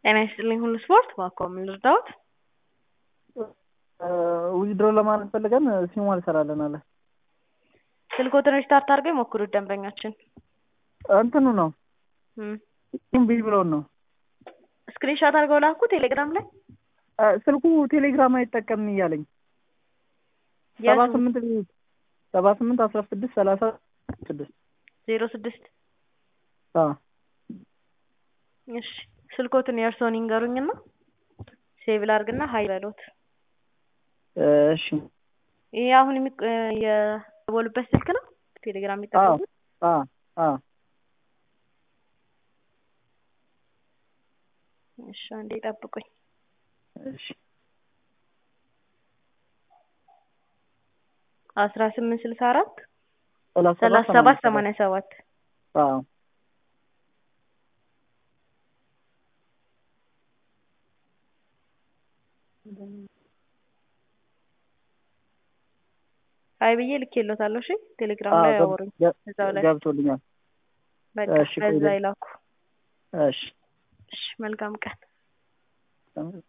ጤና ይስጥልኝ ሁሉ ስፖርት እባክዎ ምን ልርዳዎት? ዊዝድሮ ለማድረግ ፈልገን ሲሙ አልሰራልን አለ። ስልክዎትን ሪስታርት አድርገው ይሞክሩት ደንበኛችን። እንትኑ ነው እም እምቢ ብሎን ነው። ስክሪንሾት አድርገው ላኩ ቴሌግራም ላይ ስልኩ ቴሌግራም አይጠቀምም እያለኝ ሰባ ስምንት ሰባ ስምንት አስራ ስድስት ሰላሳ ስድስት ዜሮ ስድስት አዎ እሺ ስልክዎትን የእርስዎን ይንገሩኝና ሴቭ ላድርግና ሀይ በሎት። እሺ ይሄ አሁን የሚ የደወሉበት ስልክ ነው ቴሌግራም አዎ የሚጠቀሙት? አዎ አዎ እሺ አንዴ ጠብቁኝ። እሺ አስራ ስምንት ስልሳ አራት ሰላሳ ሰላሳ ሰባት ሰማንያ ሰባት አዎ ሀይ ብዬ ልኬልዎታለሁ። እሺ ቴሌግራም አዎ ላይ ገብ- አወሩኝ ገ- እዛው ላይ ገብቶልኛል። በቃ እሺ፣ በዛ ቆይ- ይላኩ። እሺ እሺ መልካም ቀን።